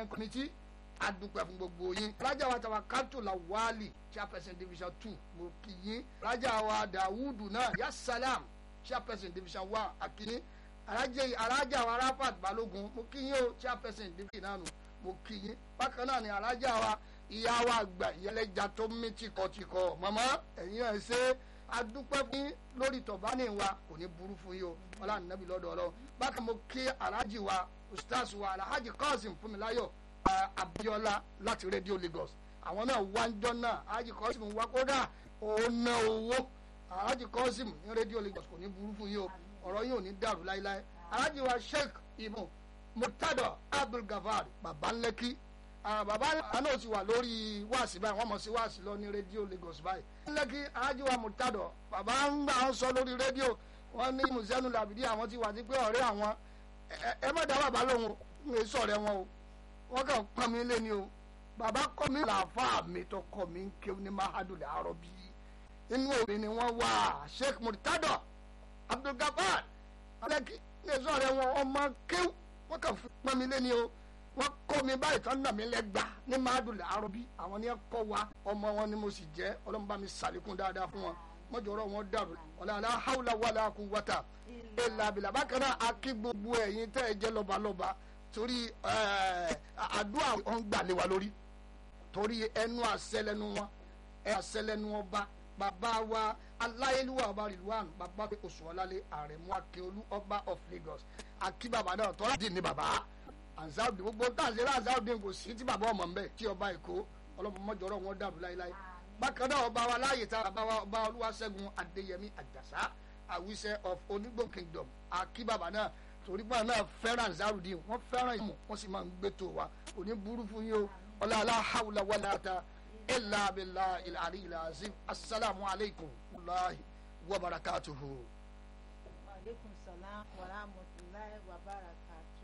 management committee adúpẹ́ fún gbogbo yín alájà wa tàwa kátó la wálì chairperson division two mo kì yín alájà wa dawudu náà ya salam chairperson division one akíní alájà wa rafat balógun mo kì yín o chairperson division náà nù mo kì yín bákan náà ni alájà wa ìyá wa àgbà ìyẹlẹjà tó mí tìkọtìkọ màmá ẹ̀yin ẹ̀ ṣe adúpẹ́ fún lórí tọ̀bánì wa kò ní burú fún yín o ọlá nàbí lọ́dọ̀ ọlọ́ bákan mo kí alájì wa ustaz wa alhaji kazeem fúnmiláyọ̀ abiola láti radio lagos àwọn náà wá ń jọ náà alhaji kazeem wá kódà òun ná owó alhaji kazeem ní radio lagos kò ní burú fún yín o ọ̀rọ̀ yín ò ní dàrú láíláí alhaji wa sheikh imu murtado abdulgafar babalẹ́kí bàbá àná ti wà lórí wáàsí báyìí wọ́n mọ̀ sí wáàsí lọ ní rédíò lagos báyìí. lẹ́kì alájùwà mùtádọ̀ bàbá ń gbà ń sọ lórí rédíò wọ́n ní mùsẹ́nu làbìdí àwọn ti wà sí pé ọ̀rẹ́ àwọn ẹ má dá bàbá lóhùn ń lè sọ̀rẹ́ wọn o wọ́n kàn pọ́n mi lé ni o bàbá kọ́ mi làáfà mi tó kọ́ mi ń kéwù ní mahadu làárọ̀ bí inú òbí ni wọ́n wà sheikh murtado abdulgafar lẹ́kì ń lè sọ̀rẹ́ wọn ọmọ kéwù wọ́n kàn pọ́n mi lé ni o wọ́n kọ́ mi báyìí tán nà mí lẹ́gbà ní máàdùn làárọ̀ bí àwọn ni ẹ kọ́ wa ọmọ wọn ni mo sì jẹ́ ọlọ́run bá mi sàlékún dáadáa fún wọn mọ́jọ́rọ́ wọn dàrú ọ̀làlá haúlá wàlá kú wọ́tà èlà àbìlà bákan náà a kí gbogbo ẹ̀yin tẹ́ ẹ jẹ́ lọ́balọ́ba torí àdúrà wọn gbà lé wa lórí torí ẹnu àṣẹlẹnu wọn ẹ àṣẹlẹnu ọba bàbá wa aláyélúwà ọba rìlúwàn bàbá oṣù ọlálẹ àrẹ̀mú akíolú ọba of Lagos akí bàbá náà tọ́lá dì ní bàbá ansaudi gbogbo tá à ń ṣe láǹsáudi kò sí tí bàbá ọmọ mbẹ tí ọba èkó ọlọmọmọjọrọ wọn dàrú láéláé bákan náà ọba wa láàyè tá bàbá wa ọba olúwaṣẹ́gun adéyẹmí àjàsá àwíṣẹ of onígbò kingdom akíbàbà náà torí pé náà fẹ́ràn ansaudi wọ́n fẹ́ràn ìmọ̀ wọ́n sì máa ń gbé tó wa kò ní burú fún yín o ọlá aláhàwùlà wàlá ta ilà abilà ilà àrí ilà azim asalaamu alaykum wàláhi wa barakatuhu. wa aleykum salaam wa rahmatulahi wa barakatuh.